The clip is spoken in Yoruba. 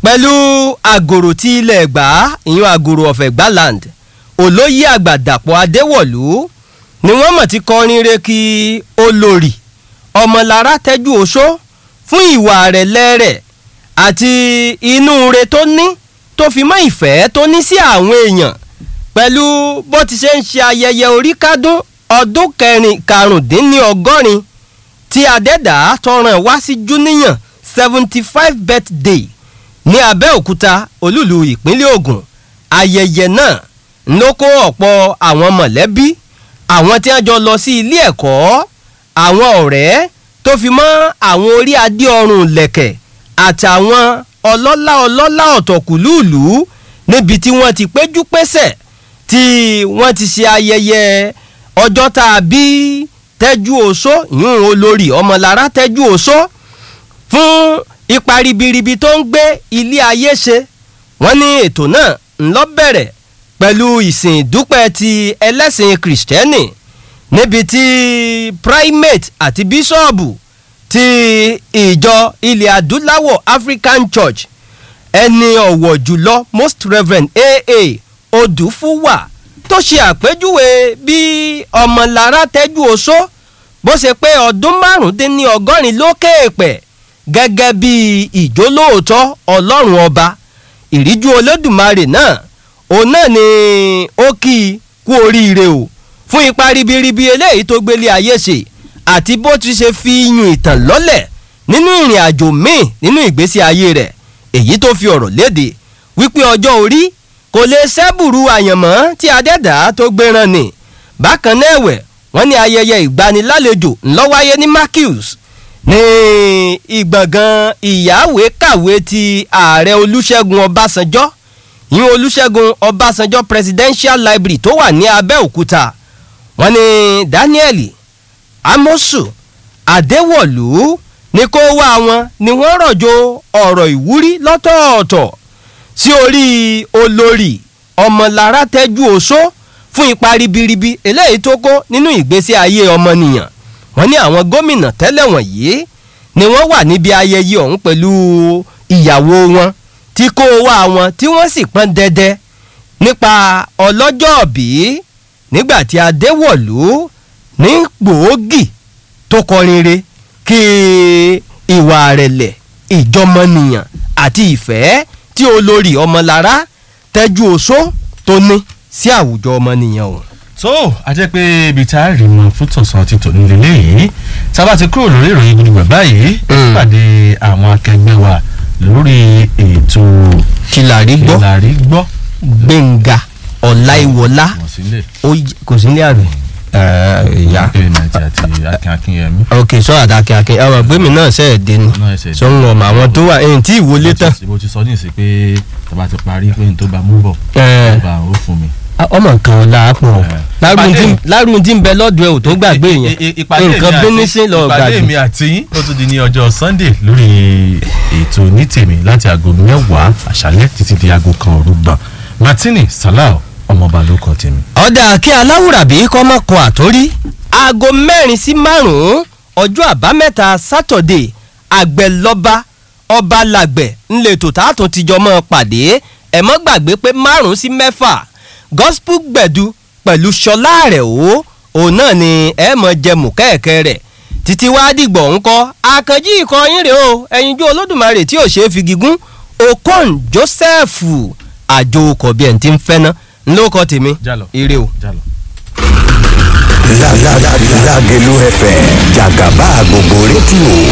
pẹ̀lú àgòrò tí ilẹ̀ ẹ̀gbá ìyún àgòrò ọ̀fẹ́ gbàland olóyè àgbà dàpọ̀ adéwọ̀lú ni wọ́n mọ̀ ti kọrin re kí olórí ọmọlára tẹ́jú oṣó fún ìwà rẹ̀ lẹ́rẹ̀ àti inú re tó ní tó fi mọ́ ìfẹ́ tó ní sí àwọn èèyàn pẹ̀lú bó ti ṣe ń ṣe ayẹyẹ orí kádún ọdún kẹrin karùndínlọ́gọ́rin tí adẹ́dà tọràn wá sí júníyàn seventy five birthday ní abẹ́òkúta olúlu ìpínlẹ̀ ògùn ayẹyẹ náà ló kó ọ̀pọ̀ àwọn mọ̀lẹ́bí àwọn tí wọ́n jọ lọ sí ilé ẹ̀kọ́ àwọn ọ̀rẹ́ tó fi mọ́ àwọn orí adé ọrùn lẹ̀kẹ̀ àtàwọn ọlọ́lá ọlọ́lá ọ̀tọ̀kùlúùlù níbi tí wọ́n ti péjú pésẹ̀ tí wọ́n ti ṣe ayẹyẹ ọjọ́ tá a bí tẹ́jú oṣó ìyún olórí ọmọlára tẹ́jú oṣó fún ipa ribiribi tó ń gbé ilé ayé ṣe wọ́n ní ètò náà ńlọ bẹ̀rẹ̀ pẹ̀lú ìsìn ìdúpẹ́ ti ẹlẹ́sìn kìrìsìtẹ́nì níbi tí primate àti bíṣọ́ọ̀bù ti ìjọ ilẹ̀ adúláwọ̀ african church ẹni ọ̀wọ̀ jùlọ most reverend aa odùfúwà tó ṣe àpèjúwe bí ọmọlára tẹ́jú oṣó bó ṣe pé ọdún márùndínlọ́gọ́rin lókè èèpẹ̀ gẹ́gẹ́ bí ìjólóòótọ́ ọlọ́run ọba ìríjú olódùmarè náà òun náà ni ó kí i kú oríire o fún ipa ribiribi eléyìí tó gbélé ayé ṣe àti bó ti ṣe fi yún ìtàn lọ́lẹ̀ nínú ìrìn àjò míì nínú ìgbésí ayé rẹ̀ èyí tó fi ọ̀rọ̀ léde wípé ọjọ́ orí kò lè ṣẹ́bùrú àyànmọ́ tí adẹ́dàá tó gbéran ni bákan náà ẹ̀wẹ̀ wọ́n ní ayẹyẹ ìgbanilálejò ńlọ́wáyé ní Marquis ní ìgbọ̀ngàn ìyáwé kàwé ti ààrẹ olúṣẹ́gun ọbásanjọ́ ìyún olúṣẹ́gun ọbásanjọ́ presidential library tó wà ní abẹ́òkúta wọ́n ní daniel amosu adéwọ̀lú ní kó wá wọn ni wọ́n rọ̀jò ọ̀rọ̀ ìwúrí lọ́tọ̀ọ̀tọ̀ sí orí olórí ọmọlára tẹ́jú oṣó fún ipa ribiribi eléyìí tó kó nínú ìgbésí ayé ọmọnìyàn wọ́n ní àwọn gómìnà tẹ́lẹ̀ wọ̀nyí ni wọ́n wà níbi ayẹyẹ ọ̀hún pẹ̀lú ìyàwó wọn tí kó wá wọn tí wọ́n sì pọ́n dẹ́dẹ́ nípa ọlọ́jọ́ọ̀bí nígbà tí adéwọ̀lú ní gbòógì tó kọrin re kí ìwà rẹ̀lẹ̀ ìjọmọnìyàn àti ìfẹ́ tí olórí ọmọlára tẹ́jú oṣó tó ní sí àwùjọ ọmọnìyàn ọ̀hún tó a jẹ́ pé ibi tá a rí mọ fún tọ̀sán ti tò nílé léyìí sábà ti kúrò lórí ìròyìn gbogbo báyìí pàdé àwọn akẹgbẹ́ wa lórí ètò kìlárí gbọ́ ìlàrí gbọ́ gbẹ̀ngà ọ̀láìwọlá wọ́n sílẹ̀ kò sí ní àrùn. ìyá èmi àti àti akin akinyemi. ok sọ àdàkẹ́ akẹ́ ọ̀rọ̀ gbẹ̀mí náà ṣẹ̀ dé ni náà ẹsẹ̀ sọ ń wọ̀n mọ́ àwọn tó wà ẹ̀yìn tí ìwọlé tán. mo ti sọ ní ìsìn pé tàbá ti parí pé n tó bá mú bọ̀ Ẹ̀. tó bá ó fún mi. ọmọ nǹkan ọ̀la pọ̀ Ìpàdé- lárùn tí ń bẹ lọ́dún ẹ̀ ò tó gbàgbé I- yẹn i- ìpàdé mi nǹkan àti- bíní sí lọ ìpàdé gbàgbé. mi àti yín ó tún di ní ọjọ́ sunday lórí ètò onítèmi láti aago mẹ́wàá àṣálẹ́ títí di aago kan òru gbọ̀n martini salau ọmọọba ló kọ tèmi. ọ̀dà kí aláwùrábí kọ́mọ́ kan àtórí aago mẹ́rin sí márùn-ún ọjọ́ àbámẹ́ta sátọ̀dé àgbẹ̀lọ́ba ọba làgbẹ̀ ńlẹ̀tò tààtún tìjọ́ mọ́ pàdé ẹ̀ mọ́ gbàgbé pé márùn-ún sí mẹ́fà gospel gbẹ̀du pẹ̀lú ṣọlá rẹ̀ o òun náà ni ẹ̀ mọ̀ jẹmù kẹ́ẹ̀kẹ́ rẹ̀ títí wá dìgbọ̀ ń kọ́ àkànjí ikọ̀ yín rèé o ẹ̀yinjú olódùmarè tí ò ṣeé fi gígùn okon joseph àjò okọ̀ bí ẹ̀ ń ti ń fẹ́ ná ńlọ́kọ̀ tèmi Jálọ. ire o. jálọ. Lágẹ̀lú FM jàgàbá gbogbo rédíò